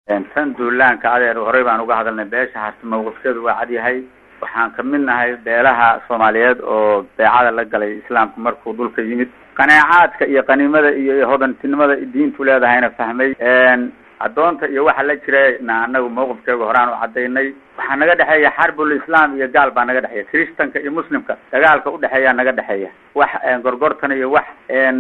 tan duulaanka adeer horey baan uga hadalnay beesha harti mawqifkeedu waa cad yahay waxaan kamid nahay beelaha soomaaliyeed oo beecada la galay islaamku markuu dhulka yimid qaneecaadka iyo qaniimada iyo hodantinimada diintu leedahayna fahmay addoonta iyo waxa la jirana anagu mawqifkeegu horaan u cadaynay waxaa naga dhexeeya xarbul islam iyo gaal baa naga dhexeeya christanka iyo muslimka dagaalka udhexeeya naga dhexeeya wax gorgortan iyo wax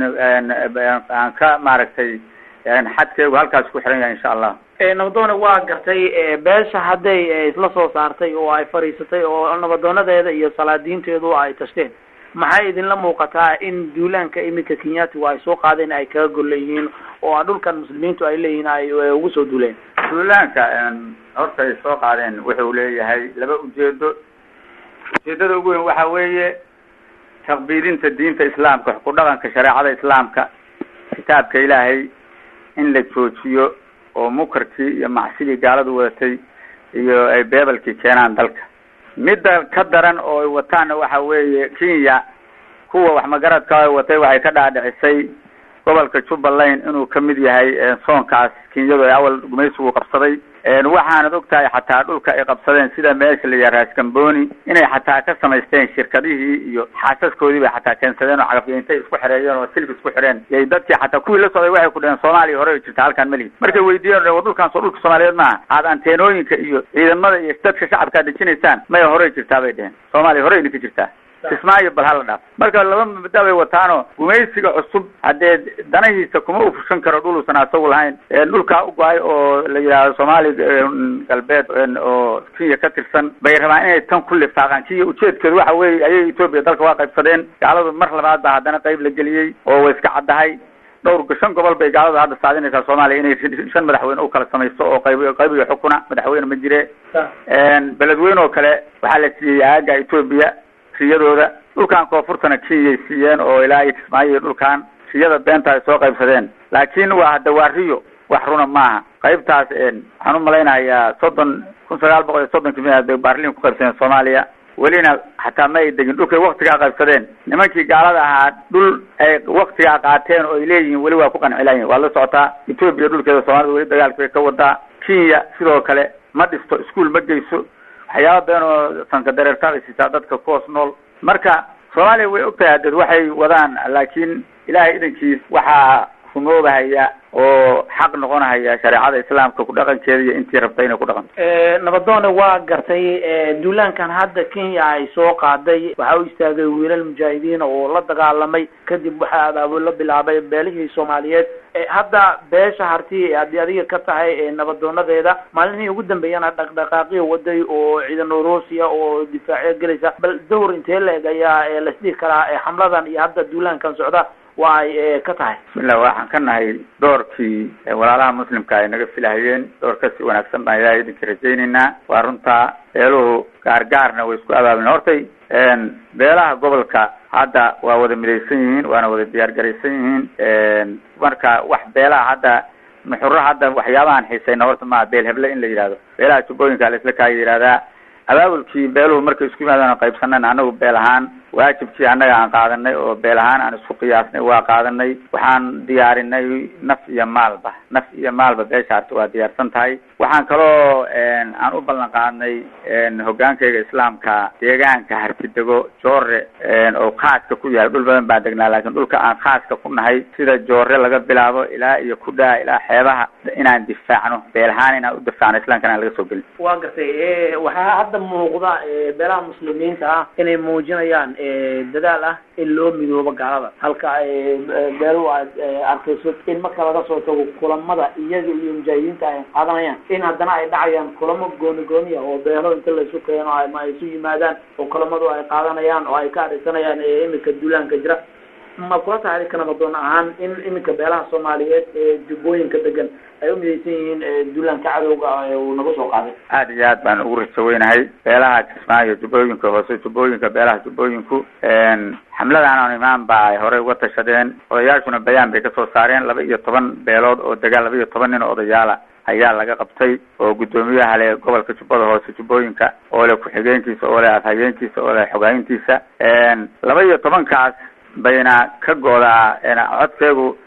aan ka maaragtay xadkeegu halkaas ku xiran yahay insha allah nabadoone waa gartay beesha hadday isla soo saartay oo ay fadhiisatay oo nabadoonadeeda iyo salaadiinteedu ay tashteen maxay idinla muuqataa in duulaanka iminka kenyatigu ay soo qaadeen ay kaga gol leeyihiin oo a dhulkan muslimiintu ay leeyihiin ay ugu soo duuleen duulaanka horta ay soo qaadeen wuxuu leeyahay laba ujeedo ujeedada ugu weyn waxa weeye taqbiidinta diinta islaamka ku dhaqanka shareecada islaamka kitaabka ilaahay in la joojiyo oo mukarkii iyo macsidii gaaladu wadatay iyo ay beebelkii keenaan dalka midda ka daran oo ay wataanna waxa weeye kenya kuwa wax magaradka ay watay waxay ka dhaadhicisay gobolka jubbaland inuu kamid yahay soonkaas kenyadu ay awal gumaysigu qabsaday waxaanad og tahay xataa dhulka ay qabsadeen sida meesha la yaha raascamboni inay xataa ka samaysteen shirkadihii iyo xaasaskoodii bay xataa keensadeen oo cagafyintay isku xereeyeen oo silk isku xidheen yay dadkii xataa kuwii la socday waxay ku dheheen soomaaliya hore ay jirta halkaan melihi markay weydiiyeen wa dhulkaan soo dhulka soomaaliyeed maaha aad anteenooyinka iyo ciidamada iyo dadka shacabkaa dejinaysaan maya horey jirtaa bay dheheen soomaaliya horey idinka jirtaa kismaayo bal hala dhaaf marka laba mabda bay wataano gumaysiga cusub haddee danahiisa kuma ufushan karo dhul uusan asagu lahayn dhulkaa ugo-ay oo la yidhaahdo soomaali galbeed oo kenya ka tirsan bay rabaan inay tan ku lifaaqaan kenya ujeedkeedu waxa weeye ayay etoobiya dalka waa qaybsadeen gaaladu mar labaad baa haddana qayb la geliyey oo way iska caddahay dhowr shan gobol bay gaaladu hadda saadinaysaa soomaaliya inay shan madaxweyne u kala samaysto oo qayb qayb iyo xukuna madaxweyne ma jire beledweyne oo kale waxaa la siiyey aaga etoobiya riyadooda dhulkan koonfurtana kenyay siiyeen oo ilaa iyo kismaayo iyo dhulkan riyada beenta ay soo qaybsadeen laakin waa hadda waa riyo wax runa maaha qaybtaas waxaan umalaynayaa soddon kun sagaal boqol iyo soddonki mi baarlin ku qaybsadeen soomaaliya welina xataa ma ay degin dhulkay waktigaa qaybsadeen nimankii gaalada ahaa dhul ay waktigaa qaateen oo ay leeyihiin weli waa ku qancilayihin waad la socotaa etoobiya dhulkeeda soomaalida weli dagaalka bay ka wadaa kenya sidoo kale ma dhisto iskuol ma geyso waxyaaba badan oo sanka dareerta ay siisaa dadka kuhoos nool marka soomaaliya way ogtahay hadeed waxay wadaan laakiin ilaahay idankiis waxaa rumoobahaya oo xaq noqonahaya shareecada islaamka ku dhaqankeeda iyo intii rabta inay ku dhaqanto nabadoone waa gartay duulaankan hadda kenya ay soo qaaday waxaa u istaagay wiilal mujaahidiin oo la dagaalamay kadib waxaa adaabo la bilaabay beelihii soomaaliyeed hadda beesha harti haddii adiga ka tahay nabadoonadeeda maalinihii ugu dambeeyana dhaqdhaqaaqyo waday oo ciidan ruusiya oo difaacyo gelaysa bal dawr intee la eg ayaa lasdhihi karaa xamladan iyo hadda duulaankan socda waa ay ka tahay bismillah waxaan ka nahay doorkii walaalaha muslimka ay naga filahayeen door kasi wanaagsan baan ilahay idinka rajaynaynaa waa runtaa beeluhu gaargaarna way isku abaablen hortay beelaha gobolka hadda waa wada midaysan yihiin waana wada diyaar garaysan yihiin marka wax beelaha hadda nuxuro hadda waxyaabahan xiisayna horta maa beel heble in la yidhahdo beelaha jubbooyinka la isla kaaya yihahdaa abaabulkii beeluhu markay isku yimaadaan qaybsanan anagu beel ahaan waajibkii annaga aan qaadanay oo beel ahaan aan isku qiyaasnay waa qaadanay waxaan diyaarinay naf iyo maalba naf iyo maalba beesha harta waa diyaarsan tahay waxaan kaloo aan u ballan qaadnay hogaankayga islaamka deegaanka hartidego joore oo khaaska ku yahay dhul badan baan degnaa laakiin dhulka aan khaaska ku nahay sida joore laga bilaabo ilaa iyo kudhaa ilaa xeebaha inaan difaacno beel ahaan inaan u difaacno islaamkana aan laga soo gelin waa gartay waxaa hadda muuqda beelaha muslimiinta ah inay muujinayaan dadaal ah in loo midoobo gaalada halka beeluhu aad arkayso in marka laga soo tago kulamada iyaga iyo mujaahidiinta ay qaadanayaan in haddana ay dhacayaan kulamo gooni gooniya oo beelo inta laysu keeno ama ay isu yimaadaan oo kulamadu ay qaadanayaan oo ay ka adhaysanayaan imika duulaanka jira ma kula tahay adika nabadoon ahaan in iminka beelaha soomaaliyeed ee jubbooyinka degan ay u midaysan yihiin duulaanka cadowga uu naga soo qaaday aad iyo aad baan ugu rajaweynahay beelaha kismaayo jubbooyinka hoose jubbooyinka beelaha jubbooyinku xamladan aan imaan ba ay horey uga tashadeen odayaashuna bayaan bay kasoo saareen laba iyo toban beelood oo degaan laba iyo toban nin oo odayaala ayaa laga qabtay oo guddoomiyaha le gobolka jubbada hoose jubbooyinka oo le ku-xigeenkiisa oo le afhayeenkiisa oo le xogaayintiisa laba iyo tobankaas bayna ka goodaa codkeegu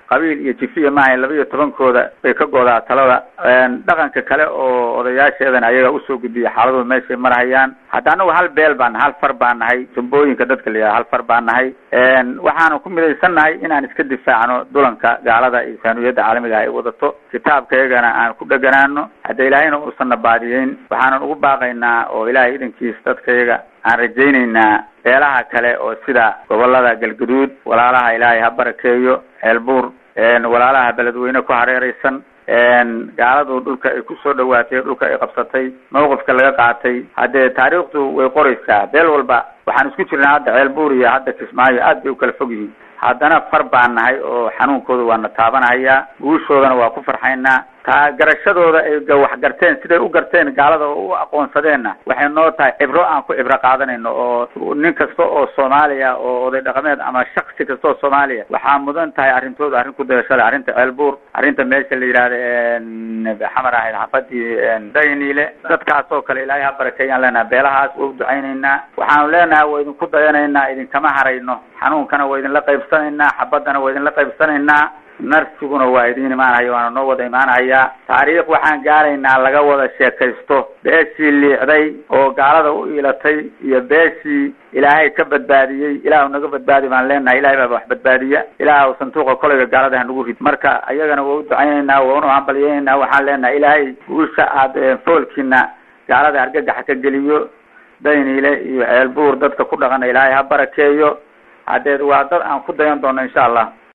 qabiil iyo jifiya maahayn laba iyo tobankooda bay ka goodaa talada dhaqanka kale oo odayaasheedana ayaga usoo gudbiya xaaladuhu meeshay marhayaan hadda anagu hal beel baan nahay hal far baan nahay jumbooyinka dadka la yidhaha hal far baan nahay waxaanu ku midaysan nahay inaan iska difaacno dulanka gaalada iyo saaniyadda caalamiga ay wadato kitaabka iyagana aan ku dheganaano hadda ilaahayna uusanna baadiyeyn waxaanan ugu baaqaynaa oo ilaahay idankiis dadka iyaga aan rajaynaynaa beelaha kale oo sida gobolada galgaduud walaalaha ilaahay ha barakeeyo ceelbuur walaalaha beledweyne ku hareereysan gaaladu dhulka ay kusoo dhawaatay dhulka ay qabsatay mawqifka laga qaatay haddee taariikhdu way qoraysaa beel walba waxaan isku jirnaa hadda ceelbuur iyo hadda kismaayo aad bay u kala fog yihiin haddana far baan nahay oo xanuunkooda waana taabanahayaa guushoodana waa ku farxaynaa taa garashadooda ay wax garteen siday u garteen gaalada oo u aqoonsadeenna waxay noo tahay cibro aan ku cibro qaadanayno oo nin kasta oo soomaaliya oo oday dhaqameed ama shaksi kasta oo soomaaliya waxaa mudan tahay arrintooda arrin ku dayashada arrinta ceelbuur arrinta meesha la yidhahda xamar ahayd xafadii dayniile dadkaas oo kale ilaahay ha barakeeyaan leenaha beelahaas waa u ducaynaynaa waxaanu leenahay waa idinku dayanaynaa idinkama harayno xanuunkana waa idinla qaybsanaynaa xabaddana waa idinla qaybsanaynaa narsiguna waa idin imaanhaya waana noo wada imaanhayaa taariikh waxaan gaaraynaa laga wada sheekaysto beeshii liicday oo gaalada u iilatay iyo beeshii ilaahay ka badbaadiyey ilaahu naga badbaadi baan leenahay ilahay baaba wax badbaadiya ilaah santuuqa kolayga gaalada hanagu rid marka ayagana waa u ducaynaynaa waa unu hambalyeynayna waxaan leenahay ilaahay guusha aad foolkiina gaalada argagaxa ka geliyo dayniile iyo ceelbuur dadka ku dhaqana ilaahay ha barakeeyo haddeed waa dad aan ku dayan doono insha allah